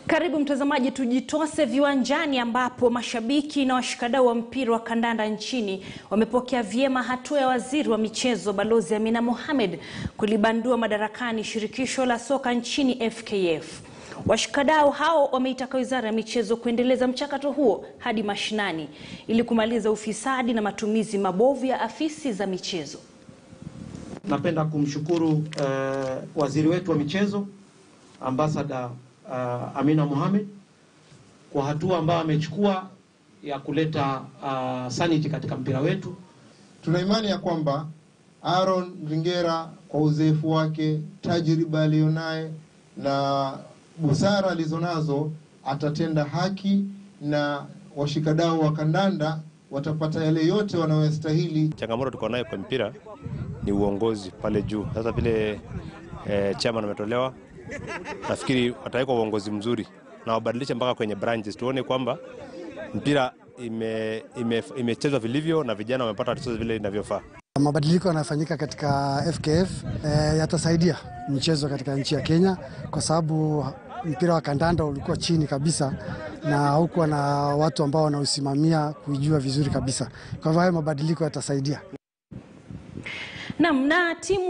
Karibu mtazamaji, tujitose viwanjani ambapo mashabiki na washikadau wa mpira wa kandanda nchini wamepokea vyema hatua ya waziri wa michezo Balozi Amina Mohamed kulibandua madarakani shirikisho la soka nchini FKF. Washikadau hao wameitaka wizara ya michezo kuendeleza mchakato huo hadi mashinani ili kumaliza ufisadi na matumizi mabovu ya afisi za michezo. Napenda kumshukuru uh, waziri wetu wa michezo ambasada uh, Amina Mohamed kwa hatua ambayo amechukua ya kuleta uh, sanity katika mpira wetu. Tuna imani ya kwamba Aaron Ringera kwa uzoefu wake, tajriba aliyonaye na busara alizonazo atatenda haki na washikadau wa kandanda watapata yale yote wanayostahili. Changamoto tuko nayo kwa mpira ni uongozi pale juu. Sasa vile eh, chairman ametolewa, nafikiri watawekwa uongozi mzuri na wabadilishe mpaka kwenye branches, tuone kwamba mpira imechezwa ime, ime vilivyo na vijana wamepata wacheza vile inavyofaa. Mabadiliko yanayofanyika katika FKF eh, yatasaidia michezo katika nchi ya Kenya kwa sababu mpira wa kandanda ulikuwa chini kabisa na haukuwa na watu ambao wanausimamia kuijua vizuri kabisa. Kwa hivyo hayo mabadiliko yatasaidia. Naam, na timu